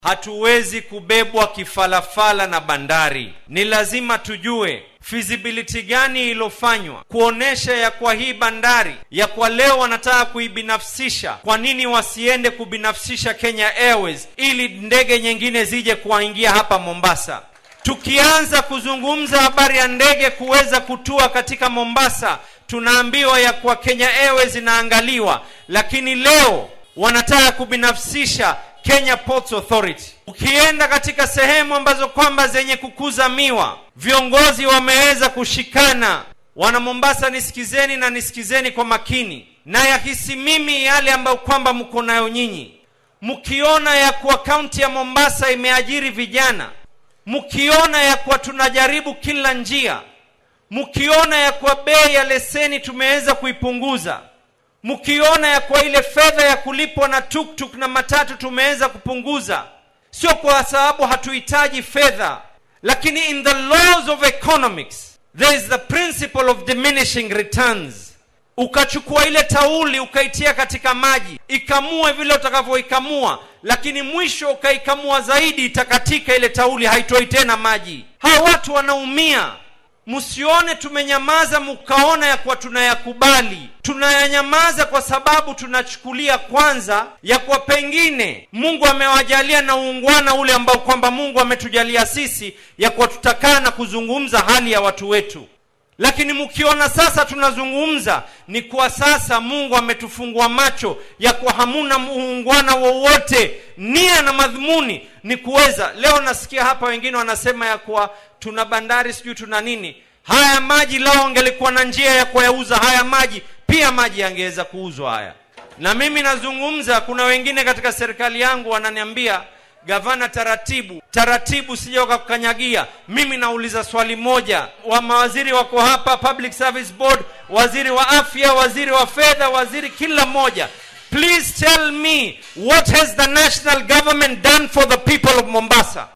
hatuwezi kubebwa kifalafala na bandari. Ni lazima tujue feasibility gani ilofanywa kuonesha ya kwa hii bandari ya kwa leo wanataka kuibinafsisha. Kwa nini wasiende kubinafsisha Kenya Airways ili ndege nyingine zije kuwaingia hapa Mombasa? Tukianza kuzungumza habari ya ndege kuweza kutua katika Mombasa, tunaambiwa ya kwa Kenya Airways inaangaliwa, lakini leo wanataka kubinafsisha Kenya Ports Authority. Ukienda katika sehemu ambazo kwamba zenye kukuza miwa, viongozi wameweza kushikana. Wana Mombasa, nisikizeni na nisikizeni kwa makini, na yahisi mimi yale ambayo kwamba mko nayo nyinyi, mkiona ya kuwa kaunti ya Mombasa imeajiri vijana, mkiona ya kuwa tunajaribu kila njia, mkiona ya kuwa bei ya leseni tumeweza kuipunguza mkiona ya kwa ile fedha ya kulipwa na tuktuk na matatu tumeweza kupunguza, sio kwa sababu hatuhitaji fedha, lakini in the laws of economics there is the principle of diminishing returns. Ukachukua ile tauli ukaitia katika maji ikamue vile utakavyoikamua, lakini mwisho ukaikamua zaidi, itakatika ile tauli, haitoi tena maji. Hawa watu wanaumia. Msione tumenyamaza mkaona ya kuwa tunayakubali. Tunayanyamaza kwa sababu tunachukulia kwanza ya kuwa pengine Mungu amewajalia na uungwana ule ambao kwamba Mungu ametujalia sisi ya kuwa tutakaa na kuzungumza hali ya watu wetu. Lakini mkiona sasa tunazungumza, ni kwa sasa Mungu ametufungua macho ya kuwa hamuna uungwana wowote. Nia na madhumuni ni kuweza. Leo nasikia hapa wengine wanasema ya kuwa tuna bandari sijui tuna nini. Haya maji lao angelikuwa na njia ya kuyauza haya maji, pia maji yangeweza kuuzwa haya. Na mimi nazungumza, kuna wengine katika serikali yangu wananiambia Gavana, taratibu taratibu, sije wakakukanyagia. Mimi nauliza swali moja, wa mawaziri wako hapa, Public Service Board, waziri wa afya, waziri wa fedha, waziri kila mmoja, please tell me what has the national government done for the people of Mombasa?